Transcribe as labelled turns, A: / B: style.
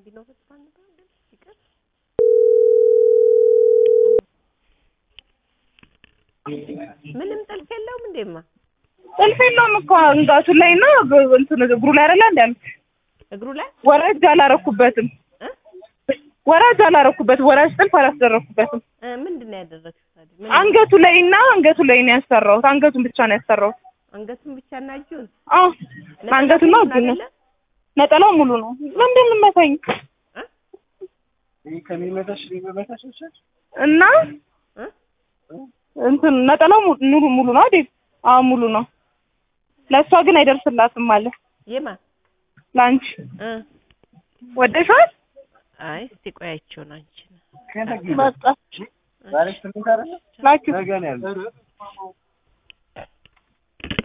A: ቢኖርባት ነበር ይቅር ምንም ጥልፍ የለውም እንዴማ
B: ጥልፍ የለውም እኮ አንገቱ ላይ እና እንትን እግሩ ላይ አይደለ እንደ ያልኩት
A: እግሩ ላይ
B: ወራጅ አላረኩበትም
A: እ
B: ወራጅ አላረኩበትም ወራጅ ጥልፍ አላስደረኩበትም
A: እ ምንድን ነው ያደረግሽው ታዲያ ምን
B: አንገቱ ላይ እና አንገቱ ላይ ነው ያሰራሁት አንገቱን ብቻ ነው ያሰራሁት
A: አንገቱን ብቻ እና እጁን
B: አዎ አንገቱና እጁን ነው
A: አይደለ
B: ነጠላው ሙሉ ነው ለምንድን ነው የምመታኝ
A: እ
C: ከሚመታሽ ሊመታሽ ይችላል።
B: እና
A: እ
B: እንትን ነጠላው ሙሉ ሙሉ ሙሉ ነው አይደል አዎ ሙሉ ነው ለእሷ ግን አይደርስላትም አለ
A: የማ
B: ለአንቺ
A: እ
B: ወደሻል
A: አይ እስቲ ቆያቸው ነው አንቺ
B: በቃ
C: ዛሬ ስምንት አይደለ?
B: ላኪው
C: ነገ ነው ያለው።